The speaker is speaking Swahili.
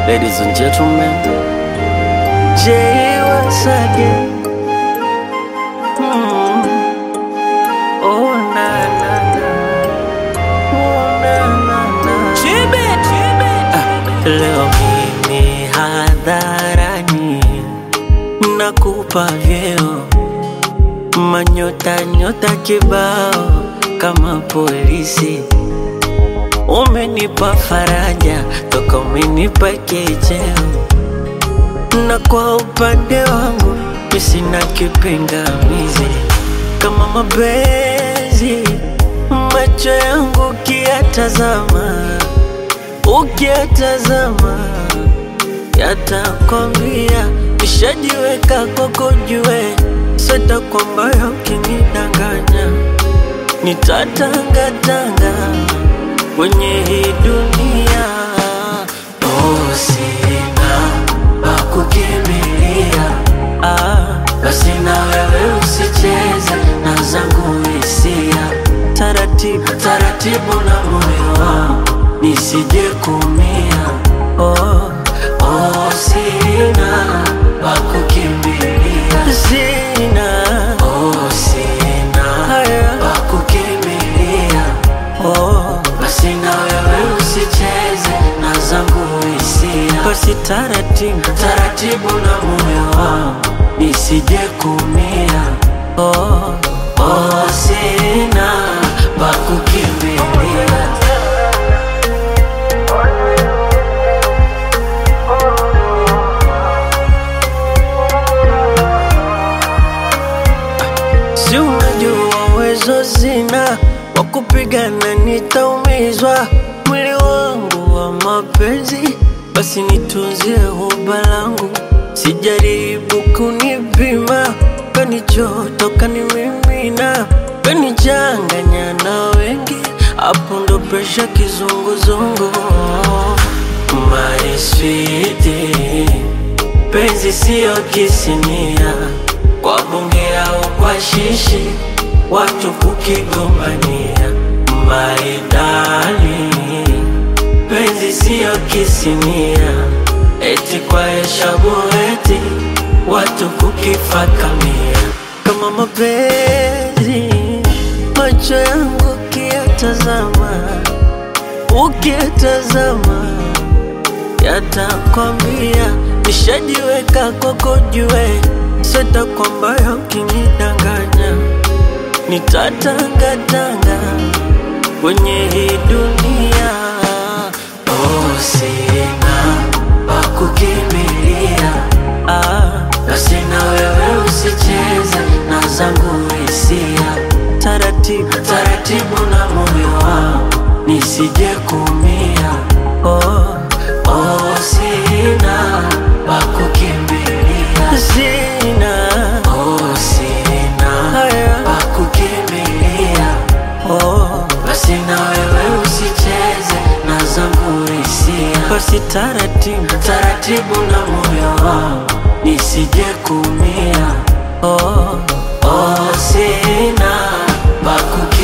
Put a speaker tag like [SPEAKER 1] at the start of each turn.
[SPEAKER 1] Ladies and gentlemen, Jay once again. Mm. Oh na na na, oh na na na. Ah, leo mimi hadharani nakupa vyeo manyota nyota kibao kama polisi Umenipa faraja toka umenipa kicheo, na kwa upande wangu mi sina kipingamizi. Kama mapenzi macho yangu ukiyatazama, ukiyatazama yatakwambia nishajiweka kwako, jue sita kwamba ukinidanganya nitatangatanga kwenye hii dunia. Oh, sina pa kukimbilia, ah, basi na wewe usicheze na zangu hisia, taratibu taratibu na moyo wangu nisije kumia. Oh, oh, sina pa kukimbilia, sina oh, sina haya pa kukimbilia oh, basi na wewe usicheze na zangu hisia, basi taratibu taratibu na moyo wangu nisije kumia. Oh, oh, sina pa kukimbilia. Si unajua uwezo zina wa kupigana, nitaumizwa mwili wangu wa mapenzi, basi nitunzie huba langu, sijaribu kunipima, kanichoto kanimimina, kanichanganya na wengi, hapo ndo presha kizunguzungu. My sweetie penzi siyo kisinia kwa bunge au kwa shishi watu kukigombania maidali penzi siyo kisinia eti kwa heshabu eti watu kukifakamia kama mapenzi macho yangu ukiyatazama ukiyatazama yatakwambia nishajiweka kwako, jue sita kwamba ukinidanganya nitatangatanga kwenye hii dunia. Oh, sina pa kukimbilia, ah, basi na wewe usicheze na zangu hisia, taratibu taratibu na moyo wangu nisije kumia. Oh, oh, sina pa kukimbilia, sina oh, sina haya pa kukimbilia. Oh, basi na wewe usicheze na zangu hisia, basi taratibu taratibu na moyo wangu nisije kumia. Oh, oh, sina pa kukimbilia.